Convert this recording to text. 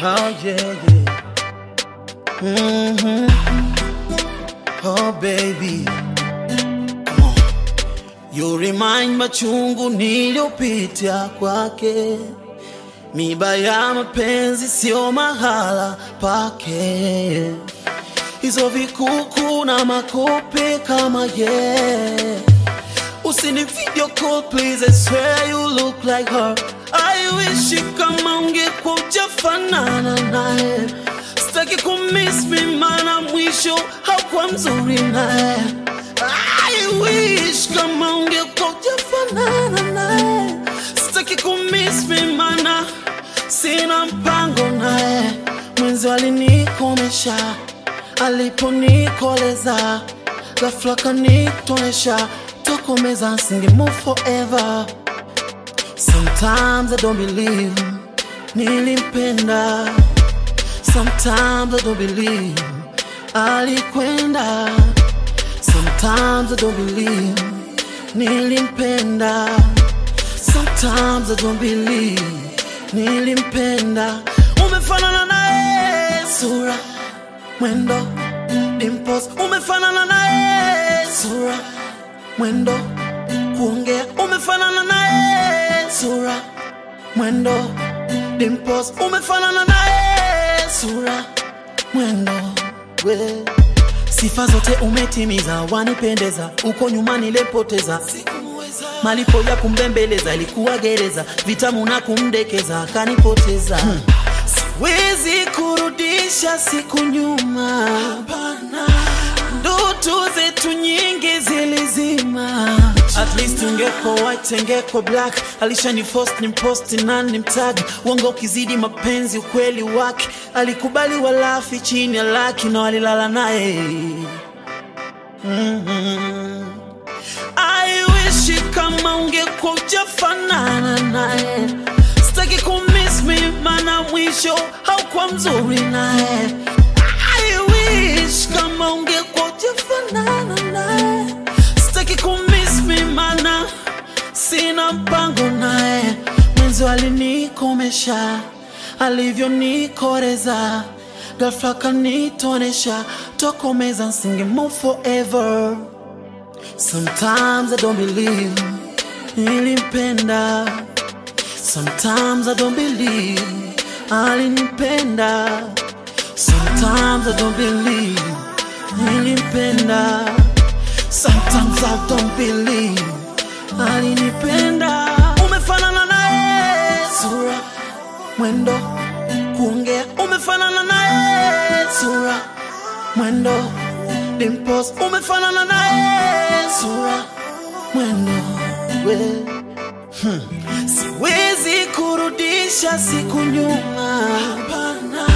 Oh yeah, yeah. hmm Oh baby, come on. You remind machungu niliyopitia kwake, miba ya mapenzi sio mahala pake, hizo vikuku na makope kama yeah. Usini video call please, I swear you look like her. I wish kama ungekuwa ujafanana naye, sitaki kumiss me mana mwisho haukuwa mzuri naye. I wish kama ungekuwa ujafanana naye, sitaki kumiss me mana sina mpango naye. Mwenzi alinikomesha aliponikoleza, ghafla kanitonesha tokomeza, singe move forever. Sometimes I don't believe nilimpenda, sometimes I don't believe alikwenda, sometimes I don't believe nilimpenda, sometimes I don't believe nilimpenda. Umefanana naye sura, mwendo, dimples, umefanana naye sura, mwendo, kuongea, umefanana naye sura, mwendo, dimples, umefanana naye sura, mwendo, we sifa zote umetimiza, wanipendeza, uko nyuma nilipoteza malipo ya kumbembeleza ilikuwa gereza, vitamu na kumdekeza akanipoteza. Hmm. Siwezi kurudisha siku nyuma, ndoto zetu nyingi zilizima. At least ungeko white ingeko black, alishani force ni post na ni mtag uongo ukizidi mapenzi ukweli wake, alikubali walafi chini ya laki na walilala naye mm-hmm. I wish kama ungekuwa ujafanana naye, sitaki kumiss me mana mwisho haukuwa mzuri naye. I wish kama ungekuwa ujafanana naye, sitaki kumiss me mana sina mpango naye. Mwenzi alinikomesha alivyonikoreza, ghafla kanitonesha, tokomeza, nsinge move forever. Sometimes I don't believe nilimpenda, sometimes I don't believe alinipenda, sometimes I don't believe nilimpenda, sometimes I don't believe alinipenda. Umefanana naye sura, mwendo, kuongea, umefanana naye sura, mwendo dimples umefanana naye sura mwendo we hmm. siwezi kurudisha siku nyuma Hapana.